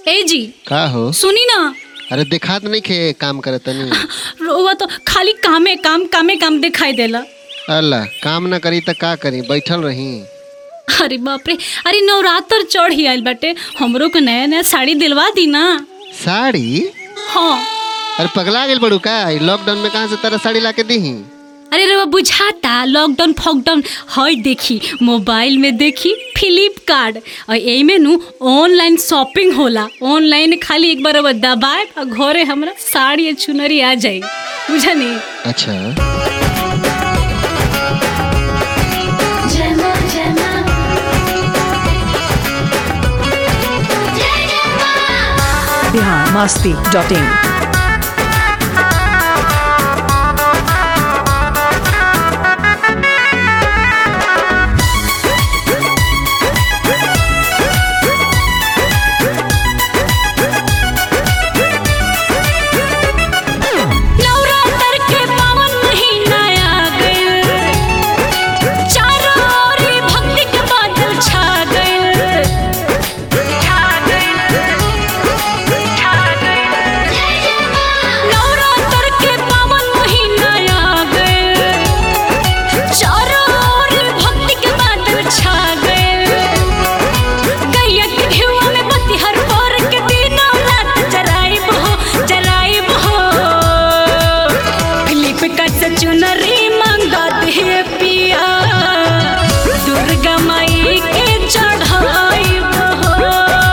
ए जी का हो सुनी ना अरे दिखात नहीं खे काम करे तनी रोवा तो खाली कामे काम कामे काम दिखाई देला अल्लाह काम ना करी त का करी बैठल रही अरे बाप रे अरे नवरात्र चढ़ ही आइल बाटे हमरो को नया नया साड़ी दिलवा दी ना साड़ी हाँ अरे पगला गेल बड़ू का ई लॉकडाउन में कहाँ से तेरा साड़ी ला के दीही अरे रे बुझाता लॉकडाउन फॉकडाउन हई देखी मोबाइल में देखी फ्लिपकार्ट और एमे नु ऑनलाइन शॉपिंग होला ऑनलाइन खाली एक बार दबाए और घरे हमरा साड़ी या चुनरी आ जाई बुझनी अच्छा बिहार मास्ती डॉट इन नवरात्र के पावन महीना आ गइल चारों ओर ही भक्ति के बादल छा गइल छा गइल छा गइल नवरात्र के पावन महीना आ गइल चारों ओर ही भक्ति के बादल छा गइल गैया के घेवा में बत्ती हर भोर के दिनों रात जराइब हो जराइब हो फिलिप का चुनरी मंगा दे पिया दुर्गा माई के चढ़ाइब हो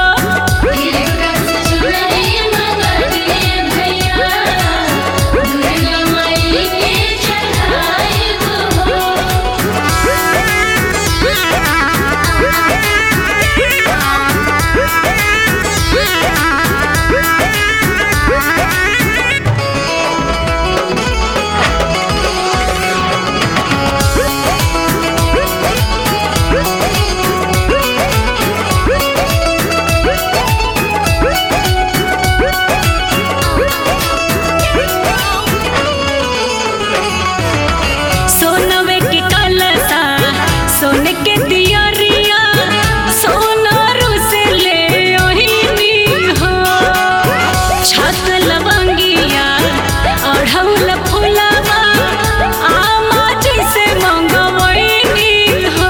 सोनवे के कलसा सोने के दियरिया सोनारू से ले ओहिनी हो छत लवंगिया अढ़ौल फुलावा आमा जी से मंगवैनी हो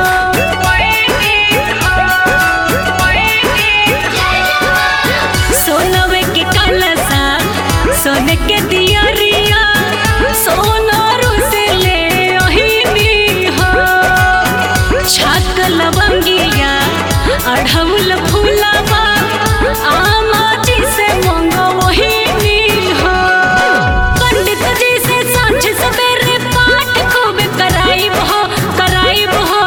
सोनवे के कलसा सोने के दियरिया सोनारू से ले ओहिनी हो छाक लवंगिया अढ़ौल फूलावा आमा जी से मंगवहिनी हो पंडित जी से सांझ सवेरे पाठ खूब कराइब हो कराइब हो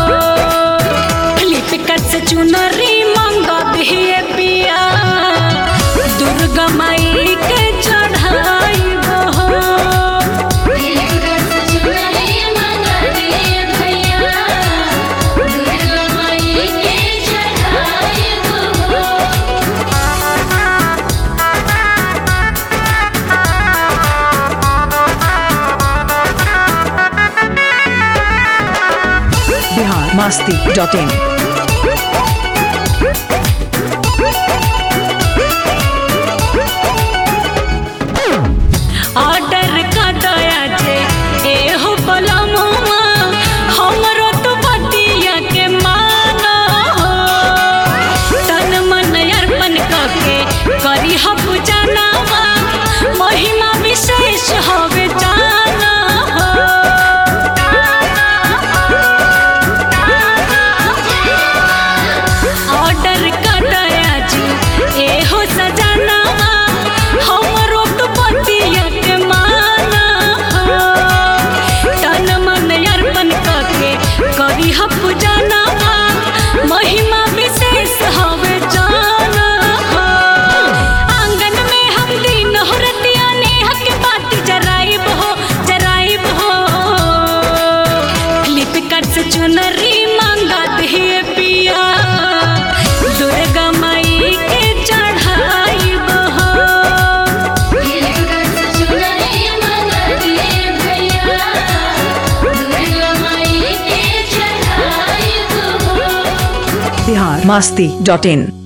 फ्लिपकार्ट से चुनरी मंगा दिए पिया दुर्गा माई के चढ़ाइब हो Bihar Masti dot in order का दया जे एहो पलमुआ हमरो तो बतिया के माना हो तन मन अर्पण करके करी ह पूजनावा महिमा विशेष होवे जाना हो ऑर्डर का दया जे एहो सजनावा हमरो तो बतिया के माना हो तन मन अर्पण करके करी ह पूजनावा महिमा विशेष हवे जाना हो आंगन में हम दिन होरतिया नेहा के बाती जराइब हो जराइब हो फ्लिपकार्ट से चुनरी मांगा दे पिया दुर्गा माई के चढ़ाइब हो बिहार मास्ती डॉट इन